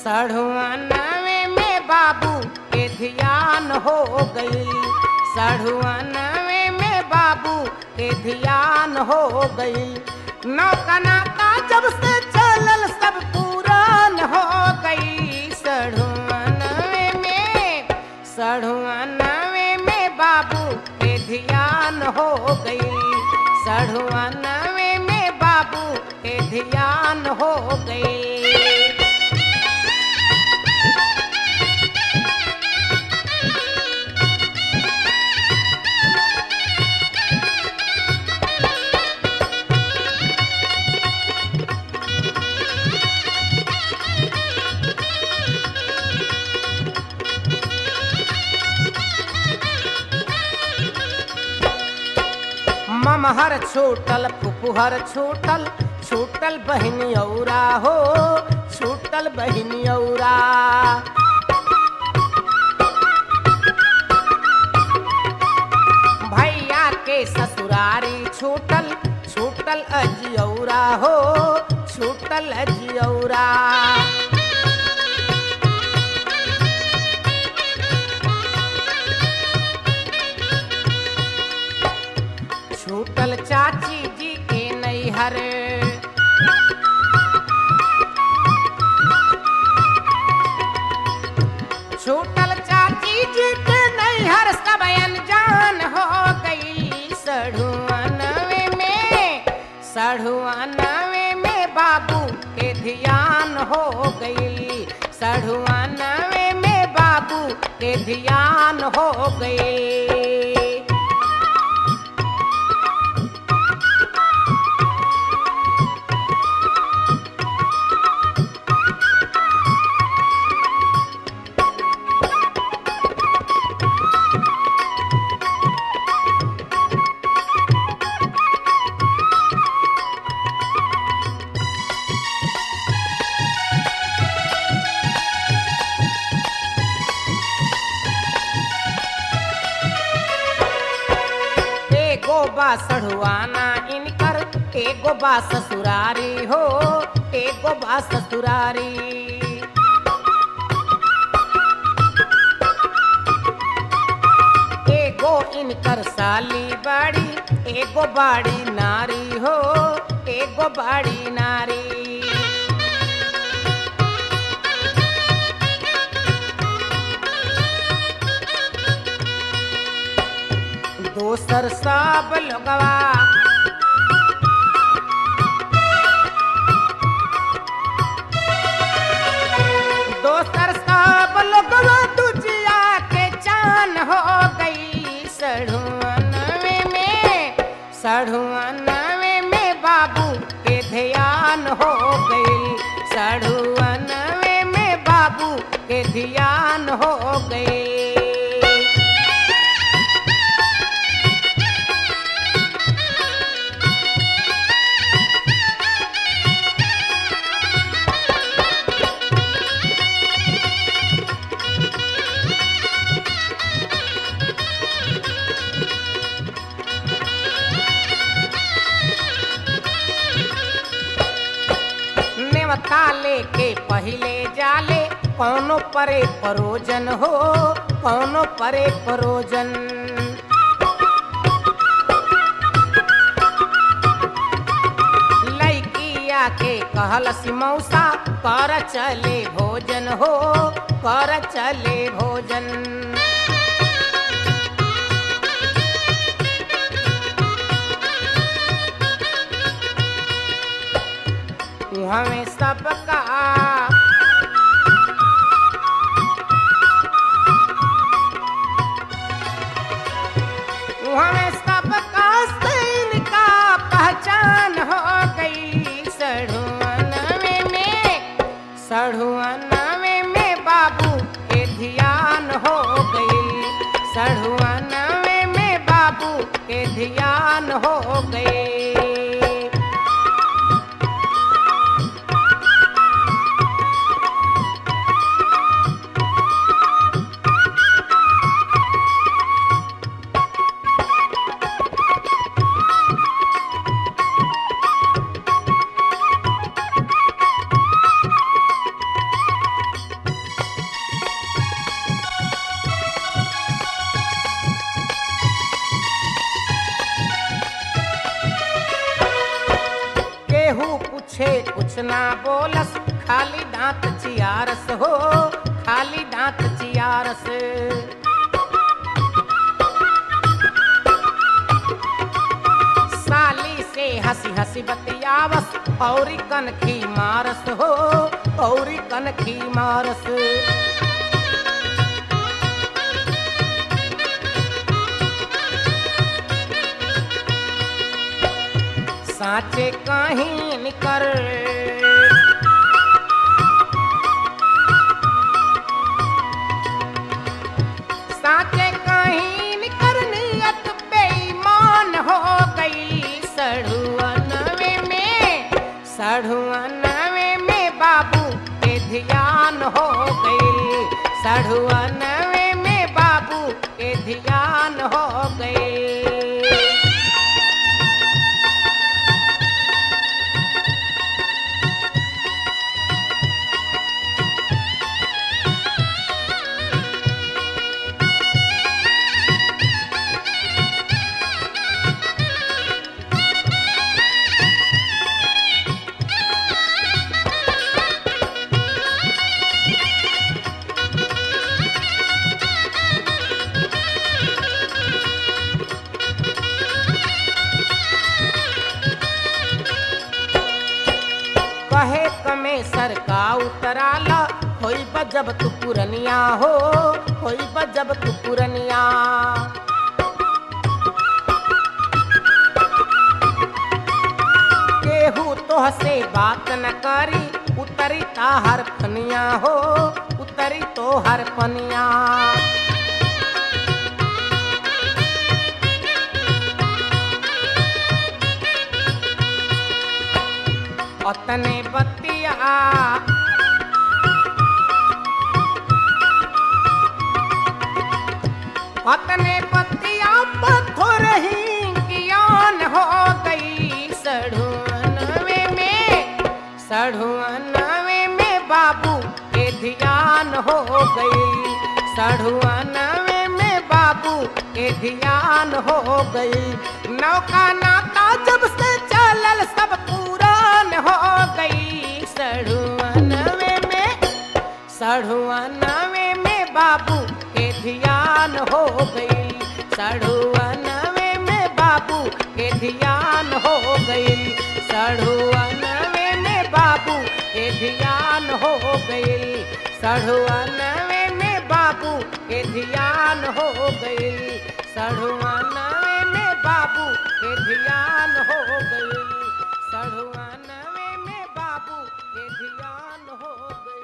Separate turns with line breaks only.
सढ़ुआनवे में बाबू के ध्यान हो गई सढ़ुआनवे में बाबू के ध्यान हो गई नौकना का जब से चलल सब पुरान हो गई सढ़ुआनवे में सढ़ुआनवे में बाबू के ध्यान हो गई सढ़ुआनवे में बाबू के ध्यान हो गई ममहर छूटल फुफुहर छूटल छूटल बहन औरा हो छूटल बहन औरा भैया के ससुरारी छूटल छूटल अजियौरा हो छूटल अजियौरा छूटल चाची जी के नैहर छूटल चाची जी के नैहर सब अनजान हो गई सढ़ुआनवे में सढ़ुआनवे में बाबू के ध्यान हो गई सढ़ुआनवे में बाबू के ध्यान हो गई एगो बा सढ़ुआना इनकर एगो बा ससुरारी हो एगो बा ससुरारी एगो इनकर साली बाड़ी एगो बाड़ी नारी हो एगो बाड़ी नारी दोसर सब लोगवा दोसर सब लोगवा दुजिया के चान हो गई सढ़ुआनवे में सढ़ुआनवे में बाबू के ध्यान हो गई सढ़ुआनवे में बाबू के ध्यान हो गई नेवता लेके पहिले जाले कौनो परे परोजन हो कौनो परे परोजन लैकिया के कहल सिमौसा कर चले भोजन हो कर चले भोजन हमें सबका हमें सबका सैन का पहचान हो गई सढ़ुआनवे में सढ़ुआनवे में बाबू के ध्यान हो गई सढ़ुआनवे में बाबू के ध्यान हो गई कुछ ना बोलस खाली दांत चियारस हो खाली दांत चियारस साली से हंसी हंसी बतियावस औरी कनखी मारस हो औरी कनखी मारस साचे कहीं निकर साचे कहीं निकर नियत बेईमान हो गई सड़ुअनवे में सड़ुअनवे में बाबू के ध्यान हो गई सड़ुअनवे में बाबू के ध्यान हो गई कहे कमे सरका उतराला होई बा जब तू पुरनिया हो होई बा जब तू पुरनिया केहू तोह से बात न करी उतरी ताहर फनिया हो उतरी तो हर पनिया अतने बतिया अतने बतिया पत्थर ही ज्ञान हो गई सड़ुअनवे में सड़ुअनवे में बाबू के ध्यान हो गई सड़ुअनवे में बाबू के ध्यान हो गई नौका नाता जब से चलल सब पुरान हो गई सड़ुअनवे में सड़ुअनवे में बाबू के ध्यान हो गई सड़ुअनवे में बाबू के ध्यान हो गई सड़ुअनवे में बाबू के ध्यान हो गई सड़ुअनवे में बाबू के ध्यान हो गई सड़ुअनवे में बाबू के ध्यान हो गई सड़ुअनवे में बाबू के ध्यान हो गई